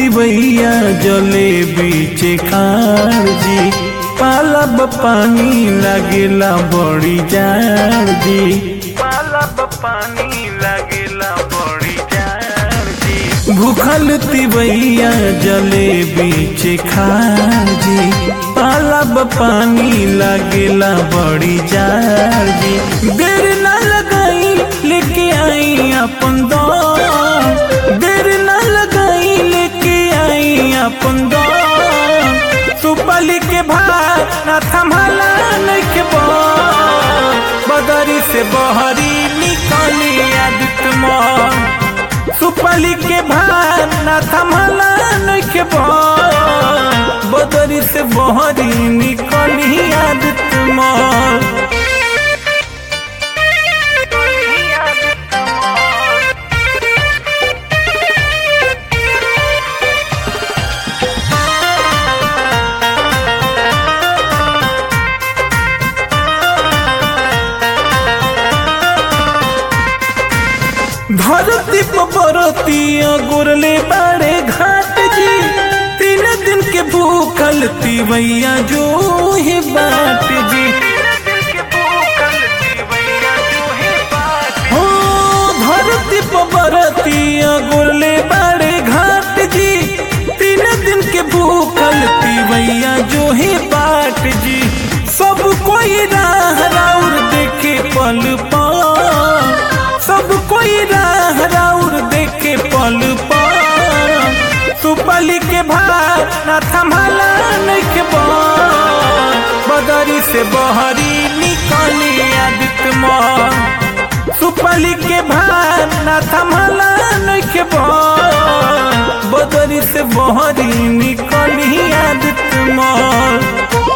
तिवैया जले बीचे खाड़ जी पालब पानी लागेला बड़ी जाड़ जी पालब पानी लागेला बड़ी जाड़ जी भूखल तिवैया जले बीचे खाड़ जी पालब पानी लागेला बड़ी जाड़ जी देर ना लगाई लेके आई अपन दौड़ देर ना लगाई लेके आई अपन दौड़ सुपली के भार ना थमला नइखे बोल बदरी से बहरी निकली आदित्य मोर सुपली के भार ना थमला नइखे बोल बदरी से बहरी निकली आदित्य मोर धरती बरतिया गुरले बाड़े घाट जी तीन दिन के भूखल तिवैया जो ही बाट जी हो धरती बरतिया गुरले बाड़े घाट जी तीन दिन के भूखल तिवैया जो ही बाट जी सब कोई राह राउर देखे पल पल सब कोई राह राउर देखे पल पर सुपली के भार ना थमला नइखे बोल बदरी से बहरी निकली आदित्य मोर सुपली के भार ना थमला नइखे बोल बदरी से बहरी निकली आदित्य मोर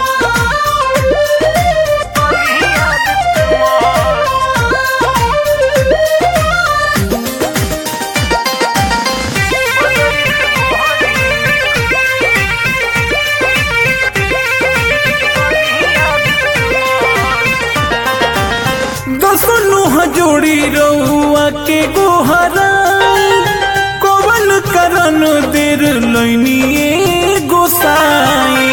दसनु जोड़ी रउआ के गोहरा कोवल करन देर लैनिए गोसाई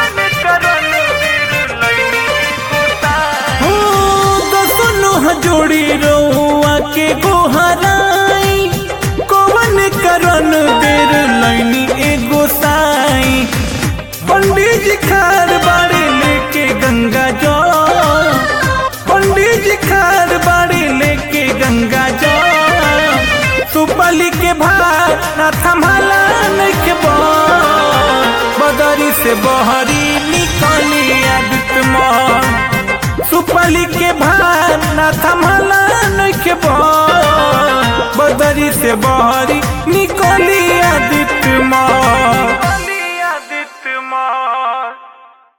हो दसनु जोड़ी रउआ के गोहराई कोवन करन देर लैनी ए गोसाई पंडित जी खार बाड़े लेके गंगा जल पंडित जी खार बाड़ी लेके गंगा जा सुपली के भार ना थमला नइखे बोल बदरी से बहरी निकली आदित्य मोर सुपली के भार ना थमला नइखे बोल बदरी से बहरी निकली आदित्य मोर